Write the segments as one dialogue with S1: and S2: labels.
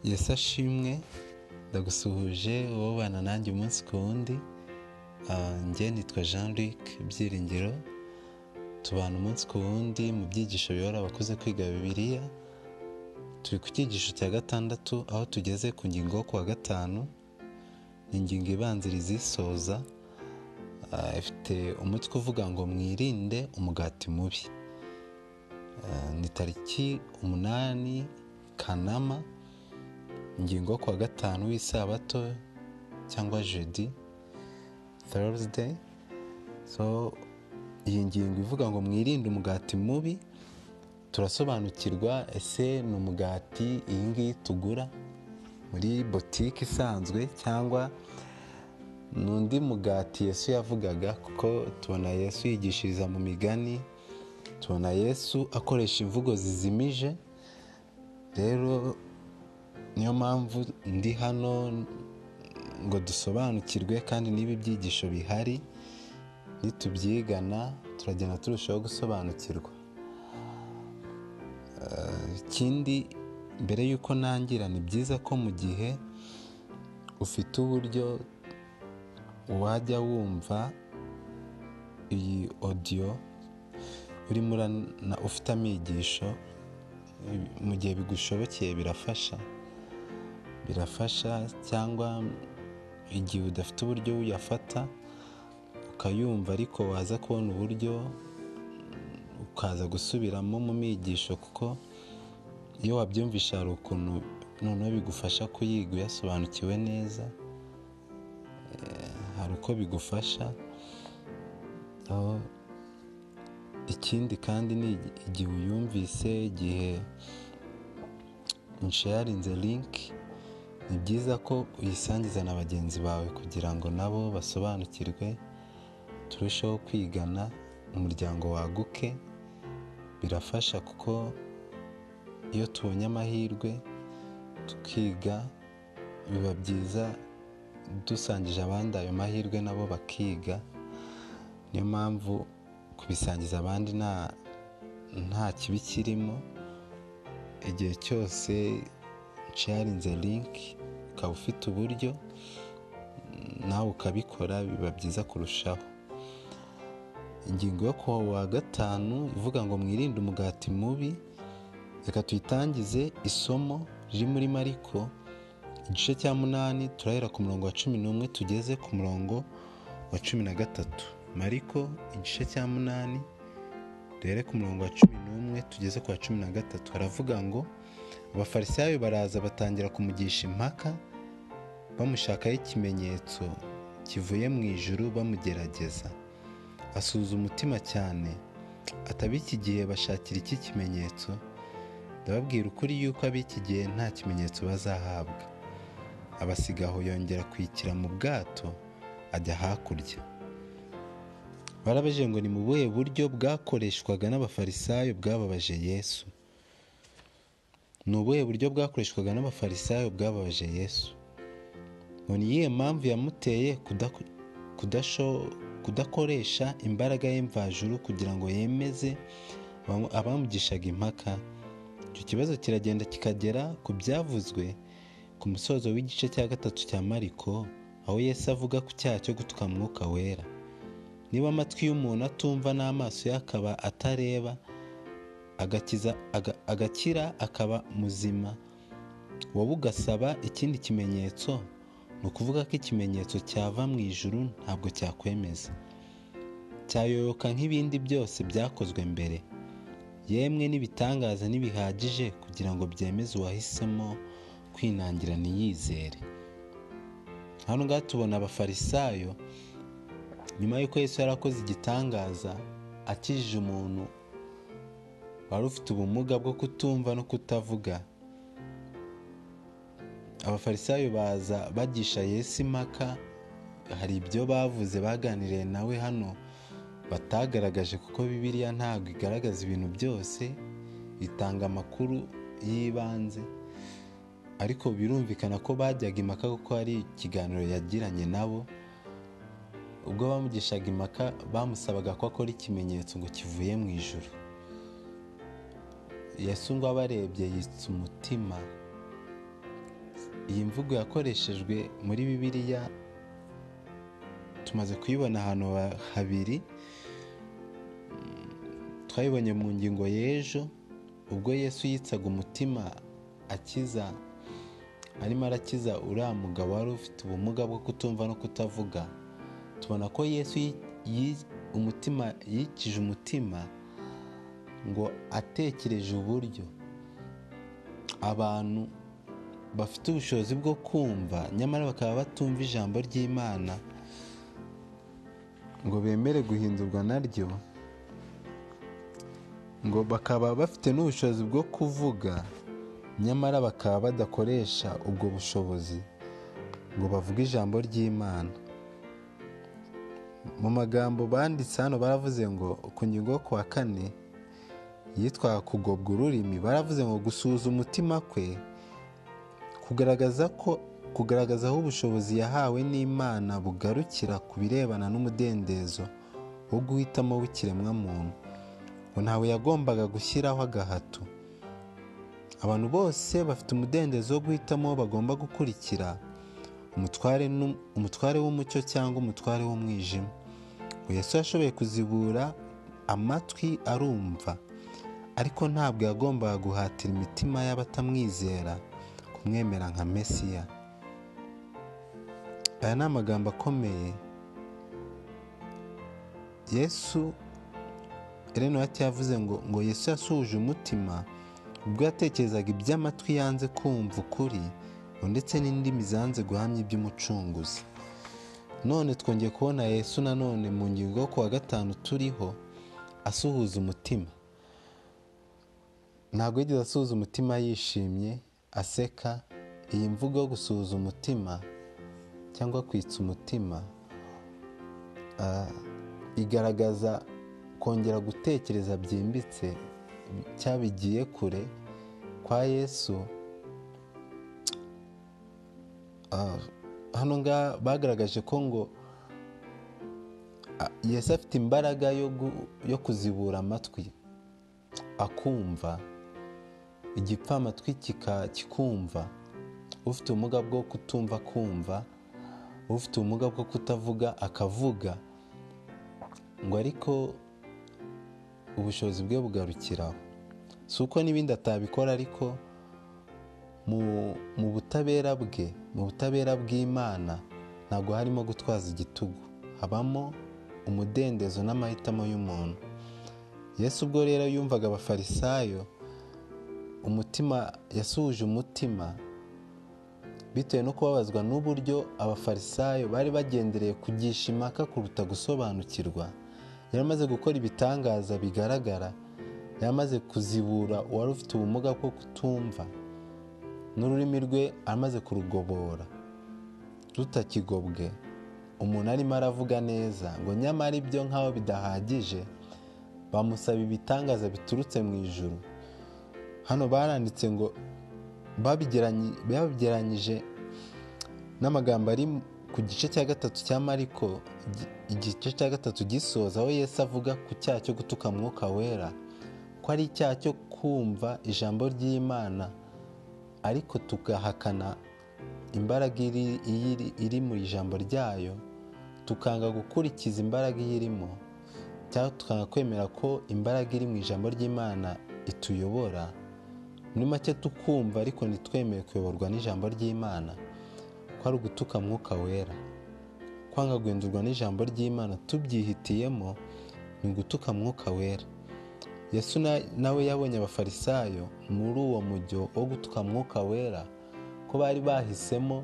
S1: Yesu ashimwe ndagusuhuje wobana nanjye umunsi ku wundi njye nitwa jean luc byiringiro tubana umunsi ku wundi mu byigisho biyobora abakuze kwiga bibiliya turi ku cyigisho cya gatandatu aho tugeze ku ngingo yo kuwa gatanu ni ingingo ibanziriza isoza ifite umutwe uvuga ngo mwirinde umugati mubi ni tariki umunani kanama ingingo yo kuwa gatanu w'isabato cyangwa jedi thursday so iyi ngingo ivuga ngo mwirinde umugati mubi turasobanukirwa ese ni umugati iyi ngiyi tugura muri botike isanzwe cyangwa ni undi mugati yesu yavugaga kuko tubona yesu yigishiriza mu migani tubona yesu akoresha imvugo zizimije rero niyo mpamvu ndi hano ngo dusobanukirwe kandi niba ibyigisho bihari nitubyigana turagenda turushaho gusobanukirwa ikindi mbere y'uko nangira ni byiza ko mu gihe ufite uburyo wajya wumva iyi odiyo urimo ufite amigisho mu gihe bigushobokeye birafasha birafasha cyangwa igihe udafite uburyo uyafata ukayumva ariko waza kubona uburyo ukaza gusubiramo mu migisho kuko iyo wabyumvisha hari ukuntu noneho bigufasha kuyiga uyasobanukiwe neza hari uko bigufasha ikindi kandi ni igihe uyumvise igihe inshayarinze linki ni byiza ko uyisangiza na bagenzi bawe kugira ngo nabo basobanukirwe turusheho kwigana umuryango waguke birafasha kuko iyo tubonye amahirwe tukiga biba byiza dusangije abandi ayo mahirwe nabo bakiga niyo mpamvu kubisangiza abandi nta kibi kirimo igihe cyose nsharinze linki ukaba ufite uburyo nawe ukabikora biba byiza kurushaho ingingo yo kuwa wa gatanu ivuga ngo mwirinde umugati mubi reka tuyitangize isomo riri muri mariko igice cya munani turahera ku murongo wa cumi n'umwe tugeze ku murongo wa cumi na gatatu mariko igice cya munani duhere ku murongo wa cumi n'umwe tugeze ku wa cumi na gatatu haravuga ngo abafarisayo baraza batangira kumugisha impaka bamushakaho ikimenyetso kivuye mu ijuru bamugerageza asuhuza umutima cyane ab'iki gihe bashakira iki kimenyetso ndababwira ukuri yuko ab'iki gihe nta kimenyetso bazahabwa abasiga aho yongera kwikira mu bwato ajya hakurya barabaje ngo ni mu buhe buryo bwakoreshwaga n'abafarisayo bwababaje yesu ni ubuhe buryo bwakoreshwaga n'abafarisayo bwababaje yesu ngo ni iyihe mpamvu yamuteye kudakoresha imbaraga y'imvajuru kugira ngo yemeze abamugishaga impaka icyo kibazo kiragenda kikagera ku byavuzwe ku musozo w'igice cya gatatu cya mariko aho yesu avuga ku cyaha cyo gutuka mwuka wera niba amatwi y'umuntu atumva n'amaso ye akaba atareba agakira akaba muzima wowe ugasaba ikindi kimenyetso ni ukuvuga ko ikimenyetso cyava mu ijuru ntabwo cyakwemeza cyayoyoka nk'ibindi byose byakozwe mbere yemwe n'ibitangaza ntibihagije kugira ngo byemeze uwahisemo kwinangira ntiyizere hano ngaha tubona abafarisayo nyuma y'uko Yesu yarakoze igitangaza akijije umuntu wari ufite ubumuga bwo kutumva no kutavuga abafarisayo baza bagisha Yesu impaka hari ibyo bavuze baganiriye nawe hano batagaragaje kuko bibiliya ntabwo igaragaza ibintu byose itanga amakuru y'ibanze ariko birumvikana ko bajyaga impaka kuko hari ikiganiro yagiranye nabo ubwo bamugishaga impaka bamusabaga ko akora ikimenyetso ngo kivuye mu ijoro yesu ngo abarebye yitsa umutima iyi mvugo yakoreshejwe muri bibiliya tumaze kuyibona ahantu habiri twayibonye mu ngingo y'ejo ubwo yesu yitsaga umutima akiza arimo arakiza uriya mugabo wari ufite ubumuga bwo kutumva no kutavuga tubona ko yesu umutima yikije umutima ngo atekereje uburyo abantu bafite ubushobozi bwo kumva nyamara bakaba batumva ijambo ry'imana ngo bemere guhindurwa naryo ngo bakaba bafite n'ubushobozi bwo kuvuga nyamara bakaba badakoresha ubwo bushobozi ngo bavuge ijambo ry'imana mu magambo banditse hano baravuze ngo ku ngingo yo ku wa kane yitwa kugobwa ururimi baravuze ngo gusuhuza umutima kwe kugaragaza ko kugaragaza aho ubushobozi yahawe n'imana bugarukira ku birebana n'umudendezo wo guhitamo w'ikiremwamuntu ngo ntawe yagombaga gushyiraho agahato abantu bose bafite umudendezo wo guhitamo bagomba gukurikira umutware w'umucyo cyangwa umutware w'umwijima Yesu yashoboye kuzibura amatwi arumva ariko ntabwo yagombaga guhatira imitima y'abatamwizera kumwemera nka mesiya aya ni amagambo akomeye yesu Wacu yavuze ngo ngo yesu yasuhuje umutima ubwo yatekerezaga iby'amatwi yanze kumva ukuri ndetse n'indimi zanze guhamya iby'umucunguzi none twongeye kubona yesu nanone mu ngingo yo ku wa gatanu turiho asuhuza umutima ntabwo yigeze asuhuza umutima yishimye aseka iyi mvugo yo gusuhuza umutima cyangwa kwitsa umutima igaragaza kongera gutekereza byimbitse cyabigiye kure kwa yesu hano ngaha bagaragaje ko ngo yesu afite imbaraga yo kuzibura amatwi akumva igipfamatwi kikumva ufite ubumuga bwo kutumva kumva ufite ubumuga bwo kutavuga akavuga ngo ariko ubushobozi bwe bugarukiraho si uko n'ibindi atabikora ariko mu butabera bwe mu butabera bw'imana ntabwo harimo gutwaza igitugu habamo umudendezo n'amahitamo y'umuntu yesu ubwo rero yumvaga abafarisayo umutima yasuhuje umutima bitewe no kubabazwa n'uburyo abafarisayo bari bagendereye kugisha impaka kuruta gusobanukirwa yari amaze gukora ibitangaza bigaragara yari amaze kuzibura uwari ufite ubumuga bwo kutumva n'ururimi rwe amaze kurugobora rutakigobwe umuntu arimo aravuga neza ngo nyamara ibyo nk'aho bidahagije bamusaba ibitangaza biturutse mu ijuru hano baranditse ngo babigeranyije n'amagambo ari ku gice cya gatatu cya mariko igice cya gatatu gisoza aho Yesu avuga ku cyaha cyo gutuka mwuka wera ko ari icyaha cyo kumva ijambo ry'imana ariko tugahakana imbaraga iri mu ijambo ryayo tukanga gukurikiza imbaraga iyirimo cyangwa tukanga kwemera ko imbaraga iri mu ijambo ry'imana ituyobora muri make tukumva ariko ntitwemeye kuyoborwa n'ijambo ry'imana ko ari ugutuka mwuka wera kwanga guhindurwa n'ijambo ry'imana tubyihitiyemo ni ugutuka mwuka wera yesu nawe yabonye abafarisayo muri uwo mujyo wo gutuka mwuka wera ko bari bahisemo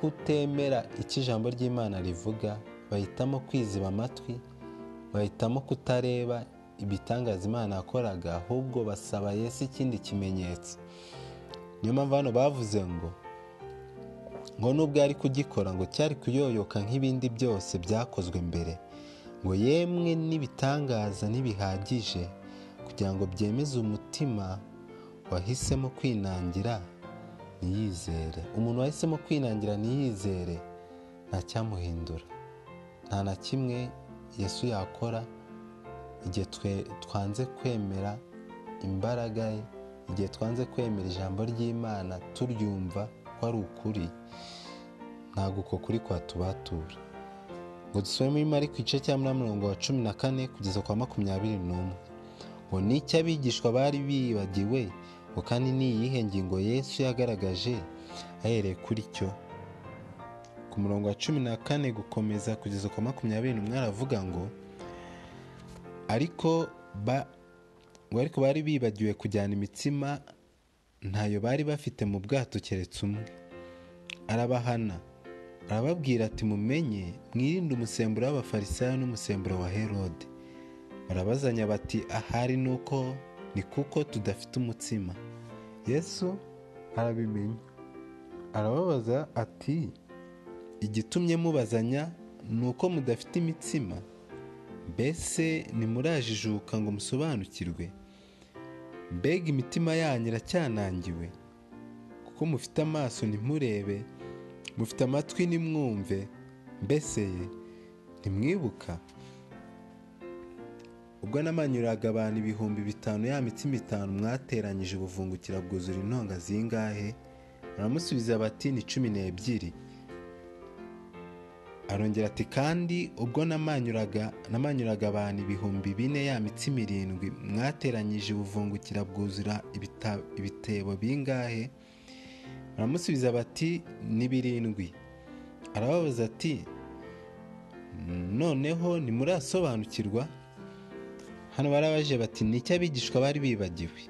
S1: kutemera icyo ijambo ry'imana rivuga bahitamo kwiziba amatwi bahitamo kutareba ibitangaza imana yakoraga ahubwo basaba Yesu ikindi kimenyetso niyo mpamvu hano bavuze ngo ngo nubwo yari kugikora ngo cyari kuyoyoka nk'ibindi byose byakozwe mbere ngo yemwe n'ibitangaza ntibihagije kugira ngo byemeze umutima wahisemo kwinangira ntiyizere umuntu wahisemo kwinangira ntiyizere ntacyamuhindura nta na kimwe Yesu yakora igihe twanze kwemera imbaraga ye igihe twanze kwemera ijambo ry'imana turyumva ko ari ukuri ntabwo uko kuri kwatubatura ngo dusubire muri mariko igice cya mirongo wa cumi na kane kugeza kwa makumyabiri n'umwe ngo n'icyo abigishwa bari bibagiwe ngo kandi ni iyihe ngingo yesu yagaragaje ahereye kuri cyo ku murongo wa cumi na kane gukomeza kugeza kwa makumyabiri n'umwe aravuga ngo ariko ba ngo ariko bari bibagiwe kujyana imitsima ntayo bari bafite mu bwato keretse umwe arabahana arababwira ati mumenye mwirinde umusemburo w'abafarisayo n'umusemburo wa herode barabazanya bati ahari ni uko ni kuko tudafite umutsima yesu arabimenya arababaza ati igitumye mubazanya ni uko mudafite imitsima mbese nimurajijuka ngo musobanukirwe mbega imitima yanyu iracyanangiwe kuko mufite amaso ntimurebe mufite amatwi ntimwumve mbese ntimwibuka ubwo namanyuraga abantu ibihumbi bitanu ya mitsima itanu mwateranyije ubuvungukira bwuzura intonga zingahe baramusubiza bati ni cumi n'ebyiri arongera ati kandi ubwo namanyuraga namanyuraga abantu ibihumbi bine ya mitsima irindwi mwateranyije ubuvungukira bwuzura ibita- ibitebo bingahe baramusubiza bati ni birindwi arababaza ati noneho ntimurasobanukirwa hano barabaje bati ni iki abigishwa bari bibagiwe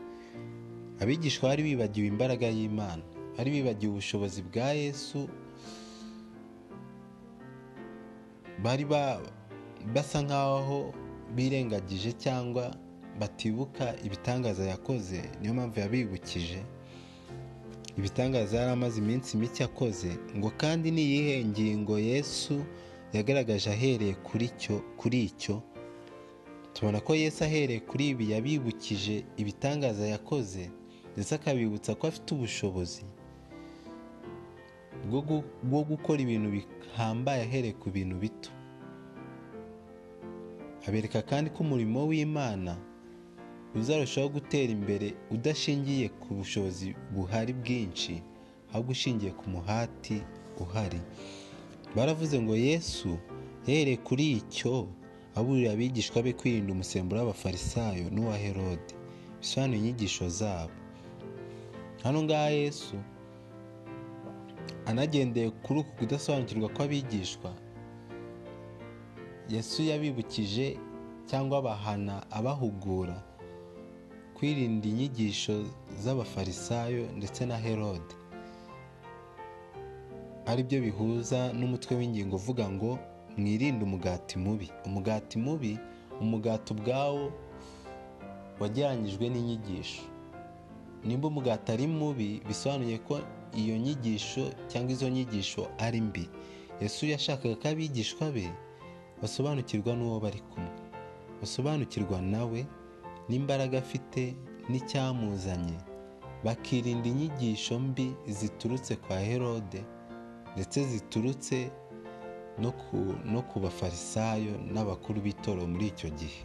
S1: abigishwa bari bibagiwe imbaraga y'imana bari bibagiwe ubushobozi bwa yesu bari ba- basa nk'aho birengagije cyangwa batibuka ibitangaza yakoze niyo mpamvu yabibukije ibitangaza yari amaze iminsi mike akoze ngo kandi ni iyihe ngingo yesu yagaragaje ahereye kuri cyo kuri icyo tubona ko yesu ahereye kuri ibi yabibukije ibitangaza yakoze ndetse akabibutsa ko afite ubushobozi bwo gu- bwo gukora ibintu bihambaye ahereye ku bintu bito abereka kandi ko umurimo w'imana uzarushaho gutera imbere udashingiye ku bushobozi buhari bwinshi ahubwo ushingiye ku muhati uhari baravuze ngo yesu yahereye kuri icyo aburira abigishwa be kwirinda umusemburo w'abafarisayo n'uwa herode bisobanura inyigisho zabo hano ngaha yesu anagendeye kuri uku kudasobanukirwa kw'abigishwa yesu yabibukije cyangwa abahana abahugura kwirinda inyigisho z'abafarisayo ndetse na herode ari byo bihuza n'umutwe w'ingingo uvuga ngo mwirinde umugati mubi umugati mubi umugati ubwawo wagereranyijwe n'inyigisho nimba umugati ari mubi bisobanuye ko iyo nyigisho cyangwa izo nyigisho ari mbi yesu yashakaga ko abigishwa be basobanukirwa n'uwo bari kumwe basobanukirwa nawe n'imbaraga afite n'icyamuzanye bakirinda inyigisho mbi ziturutse kwa herode ndetse ziturutse no ku- no ku bafarisayo n'abakuru b'itoro muri icyo gihe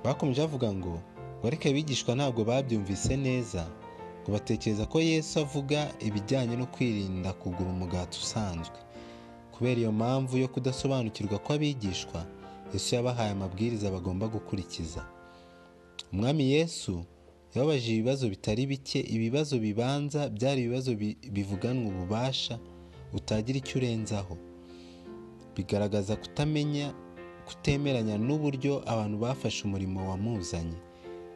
S1: bakomeje bavuga ngo ngo ariko abigishwa ntabwo babyumvise neza ngo batekereza ko yesu avuga ibijyanye no kwirinda kugura umugati usanzwe kubera iyo mpamvu yo kudasobanukirwa kw'abigishwa yesu yabahaye amabwiriza bagomba gukurikiza umwami yesu yababajije ibibazo bitari bike ibibazo bibanza byari ibibazo bi- bivuganwa ububasha utagira icyo urenzaho bigaragaza kutamenya kutemeranya n'uburyo abantu bafashe umurimo wamuzanye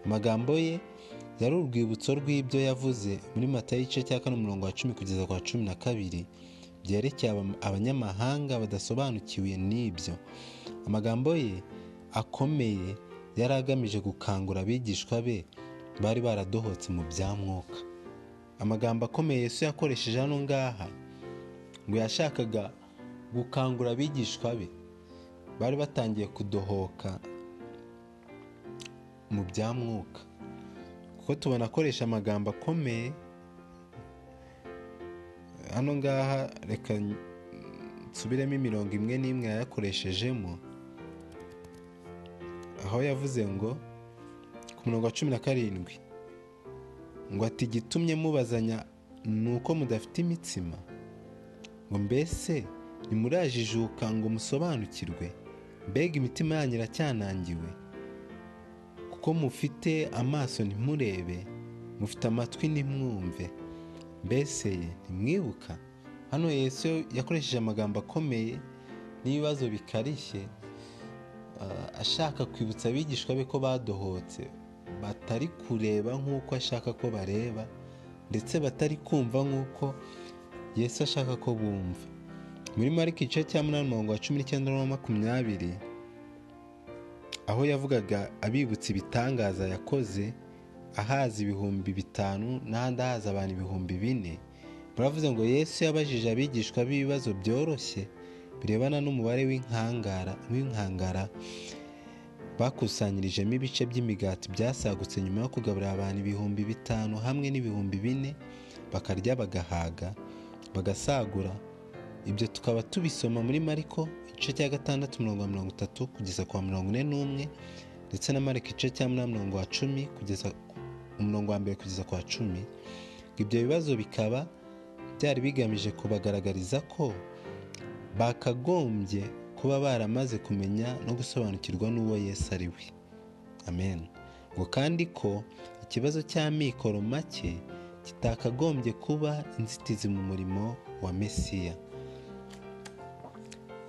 S1: amagambo ye yari urwibutso rw'ibyo yavuze muri matayo igice cya kane umurongo wa cumi kugeza kwa cumi na kabiri byerekeye aba- abanyamahanga badasobanukiwe n'ibyo amagambo ye akomeye yari agamije gukangura abigishwa be bari baradohotse mu bya mwuka amagambo akomeye yesu yakoresheje hano ngaha ngo yashakaga gukangura abigishwa be bari batangiye kudohoka mu bya mwuka kuko tubona akoresha amagambo akomeye hano ngaha reka nsubiremo imirongo imwe n'imwe yayakoreshejemo aho yavuze ngo ku murongo wa cumi na karindwi ngo ati gitumye mubazanya ni uko mudafite imitsima ngo mbese ntimurajijuka ngo musobanukirwe mbega imitima yanyu iracyanangiwe kuko mufite amaso ntimurebe mufite amatwi ntimwumve mbese ntimwibuka hano Yesu yakoresheje amagambo akomeye n'ibibazo bikarishye ah, ashaka kwibutsa abigishwa be ko badohotse batari kureba nk'uko ashaka ko bareba ndetse batari kumva nk'uko Yesu ashaka ko bumva muri mariko igice cya munani umurongo wa cumi n'icyenda na makumyabiri aho yavugaga abibutsa ibitangaza yakoze ahaza ibihumbi bitanu n'ahandi ahaza abantu ibihumbi bine baravuze ngo yesu yabajije abigishwa b'ibibazo byoroshye birebana n'umubare w'inkangara w'inkangara bakusanyirijemo ibice by'imigati byasagutse nyuma yo kugaburira abantu ibihumbi bitanu hamwe n'ibihumbi bine bakarya bagahaga bagasagura ibyo tukaba tubisoma muri mariko igice cya gatandatu umurongo wa mirongo itatu kugeza ku wa mirongo ine n'umwe ndetse na mariko igice cya munani umurongo wa cumi kugeza umurongo wa mbere kugeza ku wa cumi ibyo bibazo bikaba byari bigamije kubagaragariza ko bakagombye kuba baramaze kumenya no gusobanukirwa n'uwo yesu ari we amen ngo kandi ko ikibazo cy'amikoro make kitakagombye kuba inzitizi mu murimo wa mesiya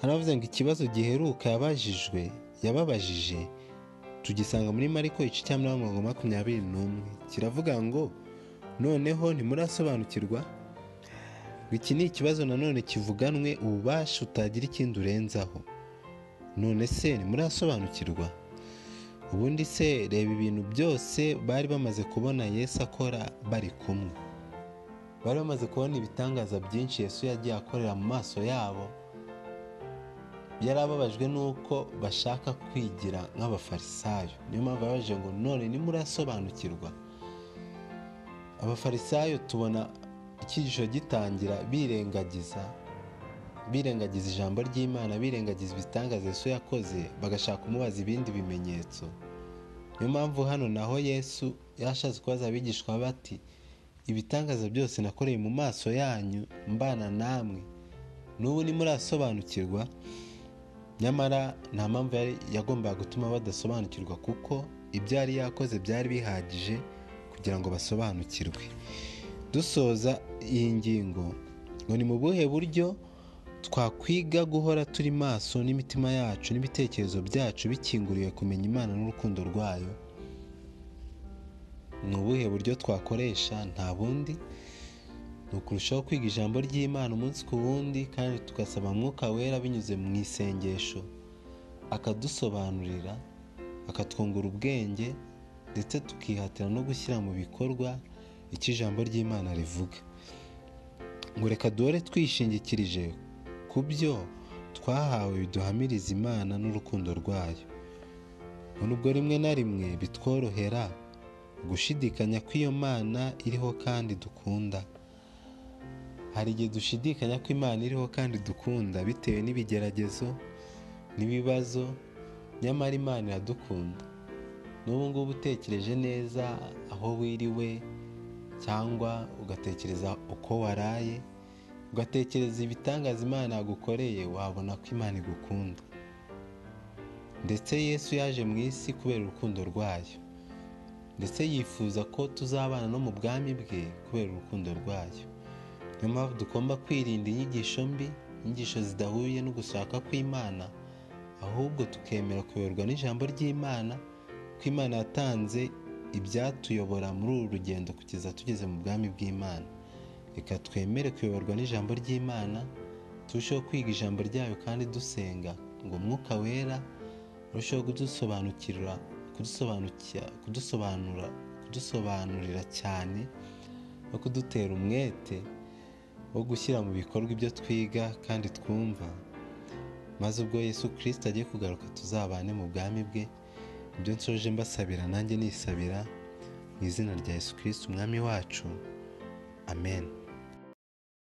S1: haravuze ngo ikibazo giheruka yabajijwe yababajije tugisanga muri mariko igice cya mirongo mirongo makumyabiri n'umwe kiravuga ngo noneho ntimurasobanukirwa ngo iki ni ikibazo nanone kivuganwe ububasha utagira ikindi urenzaho none se ntimurasobanukirwa ubundi se reba ibintu byose bari bamaze kubona yesu akora bari kumwe bari bamaze kubona ibitangaza byinshi yesu yagiye akorera mu maso yabo yari ababajwe n'uko bashaka kwigira nk'abafarisayo niyo mpamvu yababajije ngo none nimurasobanukirwa abafarisayo tubona icyigisho gitangira birengagiza birengagiza ijambo ry'imana birengagiza ibitangaza yesu yakoze bagashaka kumubaza ibindi bimenyetso niyo mpamvu hano naho yesu yashatse kubaza abigishwa bati ibitangaza byose nakoreye mu maso yanyu mbana namwe n'ubu nimurasobanukirwa nyamara nta mpamvu yari yagombaga gutuma badasobanukirwa kuko ibyo yari yakoze byari bihagije kugira ngo basobanukirwe dusoza iyi ngingo ngo ni mu buhe buryo twakwiga guhora turi maso n'imitima yacu n'ibitekerezo byacu bikinguriwe kumenya imana n'urukundo rwayo ni ubuhe buryo twakoresha nta bundi ni ukurushaho kwiga ijambo ry'imana umunsi ku wundi kandi tugasaba mwuka wera binyuze mu isengesho akadusobanurira akatwungura ubwenge ndetse tukihatira no gushyira mu bikorwa icyo ijambo ry'imana rivuga ngo reka duhore twishingikirije ku byo twahawe biduhamiriza imana n'urukundo rwayo ngo nubwo rimwe na rimwe bitworohera gushidikanya kw'iyo mana iriho kandi dukunda hari igihe dushidikanya ko imana iriho kandi dukunda bitewe n'ibigeragezo n'ibibazo nyamara imana iradukunda n'ubu ngubu utekereje neza aho wiriwe cyangwa ugatekereza uko waraye ugatekereza ibitangaza imana yagukoreye wabona ko imana igukunda ndetse yesu yaje mu isi kubera urukundo rwayo ndetse yifuza ko tuzabana no mu bwami bwe kubera urukundo rwayo niyo mpamvu tugomba kwirinda inyigisho mbi inyigisho zidahuye no gushaka kw'imana ahubwo tukemera kuyoborwa n'ijambo ry'imana ko imana yatanze ibyatuyobora muri uru rugendo kugeza tugeze mu bwami bw'imana reka twemere kuyoborwa n'ijambo ry'imana turusheho kwiga ijambo ryayo kandi dusenga ngo umwuka wera urusheho kudusobanukira kudusobanukira kudusobanura kudusobanurira cyane no kudutera umwete wo gushyira mu bikorwa ibyo twiga kandi twumva maze ubwo yesu kirisita agiye kugaruka tuzabane mu bwami bwe ibyo nsoje mbasabira nanjye nisabira mu izina rya yesu kirisita umwami wacu amen